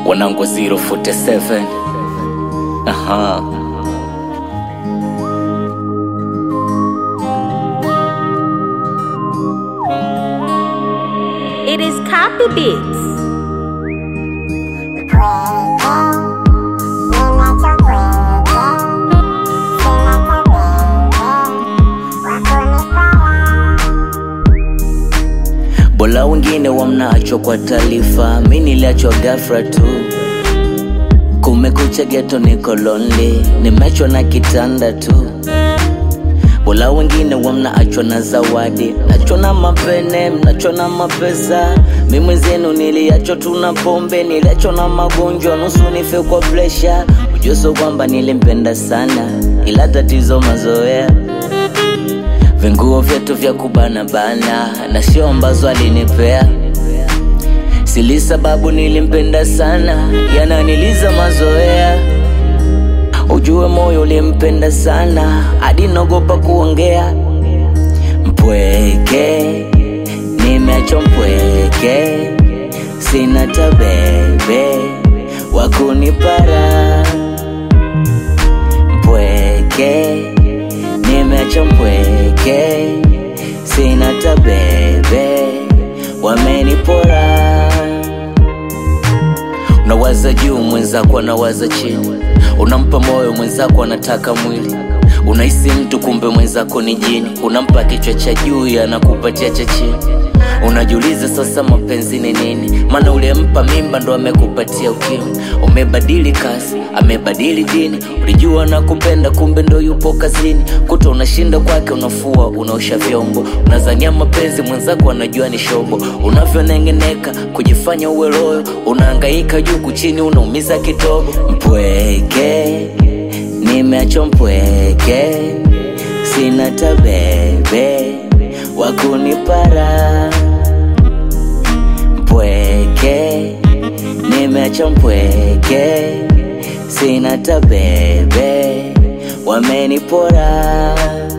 wanangu 047 aha It is Copy Beats. Bola wengine wamnaachwa kwa taarifa, mi niliachwa ghafla tu. Kumekucha geto, niko lonely, nimechwa na kitanda tu. Bola wengine wamnaachwa na zawadi, nachwa na mapene, mnachwa na mapesa. Mi mwenzenu niliachwa tu na pombe, niliachwa na magonjwa, nusu nife kwa presha. Ujuso kwamba nilimpenda sana, ila tatizo mazoea vinguo vyetu vya kubana bana na sio ambazo alinipea sili sababu nilimpenda sana yananiliza mazoea ujue moyo ulimpenda sana hadi naogopa kuongea mpweke nimeachwa mpweke sina tabebe wakunipara mpweke nimeacha mpweke sina tabebe wamenipora unawaza juu mwenzako anawaza chini unampa moyo mwenzako anataka mwili unahisi mtu kumbe mwenzako ni jini unampa kichwa cha juu anakupatia cha chini unajiuliza sasa mapenzi ni nini maana ulimpa mimba ndo amekupatia ukimwi umebadili kazi amebadili dini ulijua na kupenda kumbe ndo yupo kazini kuta unashinda kwake unafua unaosha vyombo unazania mapenzi mwenzako anajua ni shobo unavyonengeneka kujifanya uwe loyo unaangaika juu kuchini unaumiza kitobo mpweke nimeachwa mpweke sina tabebe wakunipara mpweke nimeacha mpweke sina tabebe wamenipora